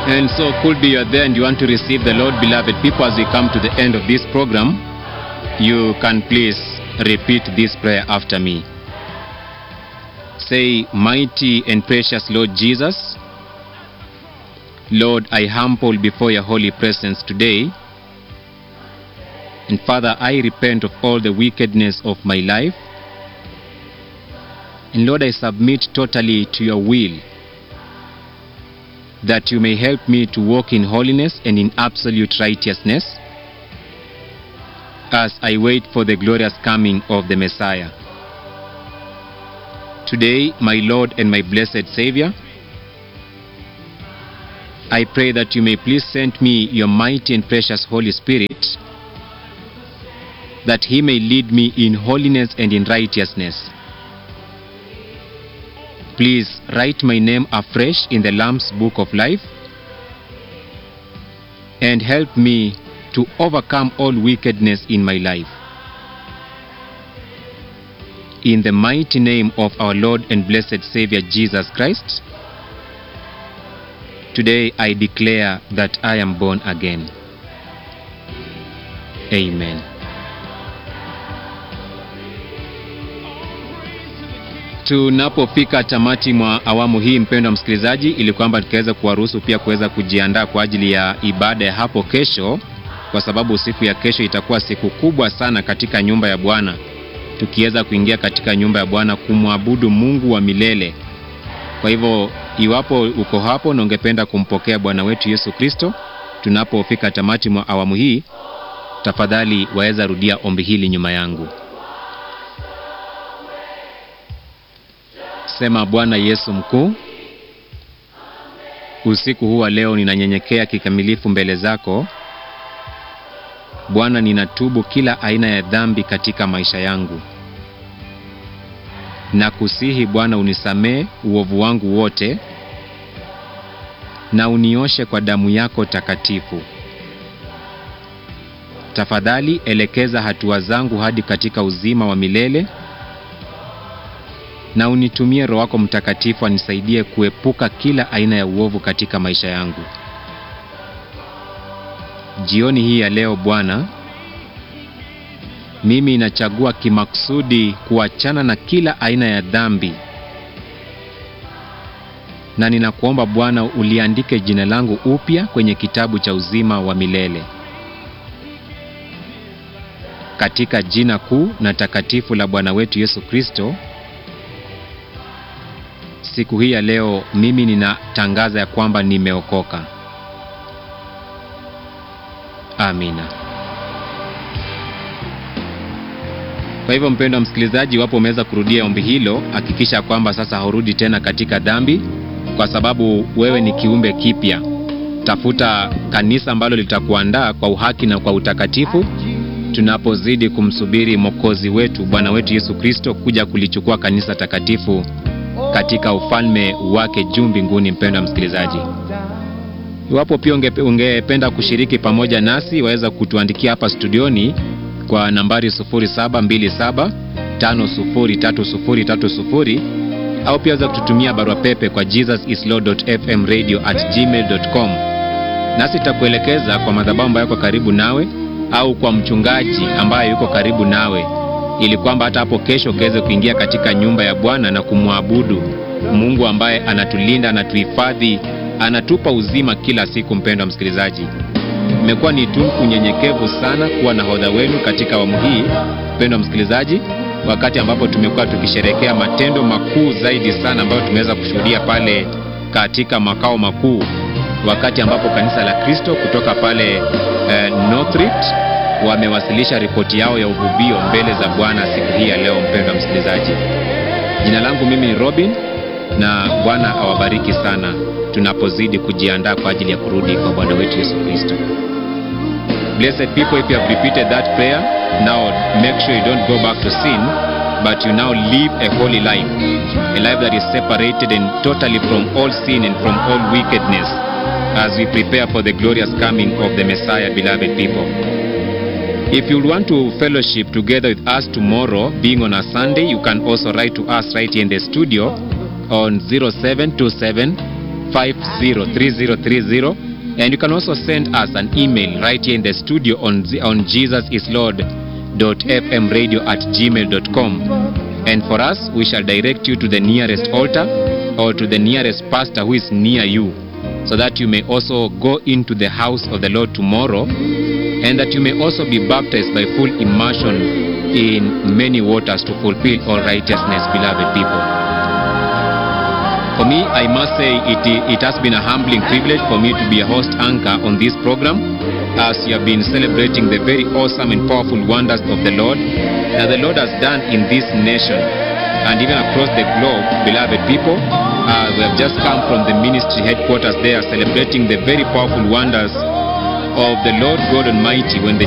And so, could be you're there and you want to receive the Lord, beloved people, as we come to the end of this program, you can please repeat this prayer after me. Say, Mighty and precious Lord Jesus, Lord, I humble before your holy presence today. And Father, I repent of all the wickedness of my life. And Lord, I submit totally to your will that you may help me to walk in holiness and in absolute righteousness as I wait for the glorious coming of the Messiah. Today, my Lord and my blessed Savior, I pray that you may please send me your mighty and precious Holy Spirit, that he may lead me in holiness and in righteousness. Please write my name afresh in the Lamb's Book of Life and help me to overcome all wickedness in my life. In the mighty name of our Lord and blessed Savior Jesus Christ, today I declare that I am born again. Amen. Tunapofika tamati mwa awamu hii, mpendwa msikilizaji, ili kwamba tukaweza kuwaruhusu pia kuweza kujiandaa kwa ajili ya ibada ya hapo kesho, kwa sababu siku ya kesho itakuwa siku kubwa sana katika nyumba ya Bwana, tukiweza kuingia katika nyumba ya Bwana kumwabudu Mungu wa milele. Kwa hivyo, iwapo uko hapo na ungependa kumpokea Bwana wetu Yesu Kristo, tunapofika tamati mwa awamu hii, tafadhali waweza rudia ombi hili nyuma yangu. Sema, Bwana Yesu mkuu, usiku huu wa leo ninanyenyekea kikamilifu mbele zako Bwana. Ninatubu kila aina ya dhambi katika maisha yangu, na kusihi Bwana unisamee uovu wangu wote na unioshe kwa damu yako takatifu. Tafadhali elekeza hatua zangu hadi katika uzima wa milele na unitumie Roho wako Mtakatifu anisaidie kuepuka kila aina ya uovu katika maisha yangu. Jioni hii ya leo Bwana, mimi nachagua kimakusudi kuachana na kila aina ya dhambi, na ninakuomba Bwana uliandike jina langu upya kwenye kitabu cha uzima wa milele, katika jina kuu na takatifu la Bwana wetu Yesu Kristo. Siku hii ya leo mimi ninatangaza ya kwamba nimeokoka. Amina. Kwa hivyo, mpendwa msikilizaji, iwapo umeweza kurudia ombi hilo, hakikisha kwamba sasa haurudi tena katika dhambi, kwa sababu wewe ni kiumbe kipya. Tafuta kanisa ambalo litakuandaa kwa uhaki na kwa utakatifu, tunapozidi kumsubiri Mwokozi wetu Bwana wetu Yesu Kristo kuja kulichukua kanisa takatifu katika ufalme wake juu mbinguni. Mpendwa msikilizaji, iwapo pia ungependa kushiriki pamoja nasi, waweza kutuandikia hapa studioni kwa nambari 0727503030 au pia waweza kututumia barua pepe kwa jesusislord.fmradio@gmail.com, nasi tutakuelekeza kwa madhabahu ambayo yako karibu nawe au kwa mchungaji ambaye yuko karibu nawe ili kwamba hata hapo kesho ukaweze kuingia katika nyumba ya Bwana na kumwabudu Mungu ambaye anatulinda, anatuhifadhi, anatupa uzima kila siku. Mpendwa msikilizaji, imekuwa ni tu unyenyekevu sana kuwa nahodha wenu katika awamu hii, mpendwa msikilizaji, wakati ambapo tumekuwa tukisherehekea matendo makuu zaidi sana ambayo tumeweza kushuhudia pale katika makao makuu, wakati ambapo kanisa la Kristo kutoka pale eh, Northrift wamewasilisha ripoti yao ya uvuvio mbele za Bwana siku hii ya leo. Mpendwa msikilizaji, jina langu mimi ni Robin na Bwana awabariki sana tunapozidi kujiandaa kwa ajili ya kurudi kwa Bwana wetu Yesu Kristo. Blessed people, if you have repeated that prayer, now make sure you don't go back to sin, but you now live a holy life, a life that is separated and totally from all sin and from all wickedness as we prepare for the glorious coming of the Messiah, beloved people. If you want to fellowship together with us tomorrow, being on a Sunday, you can also write to us right here in the studio on 0727 503030 and you can also send us an email right here in the studio on, z- on jesusislord.fmradio at gmail.com and for us we shall direct you to the nearest altar or to the nearest pastor who is near you so that you may also go into the house of the lord tomorrow and that you may also be baptized by full immersion in many waters to fulfill all righteousness beloved people for me, I must say it, it has been a humbling privilege for me to be a host anchor on this program as you have been celebrating the very awesome and powerful wonders of the Lord that the Lord has done in this nation and even across the globe, beloved people. Uh, we have just come from the ministry headquarters there celebrating the very powerful wonders of the Lord God Almighty when the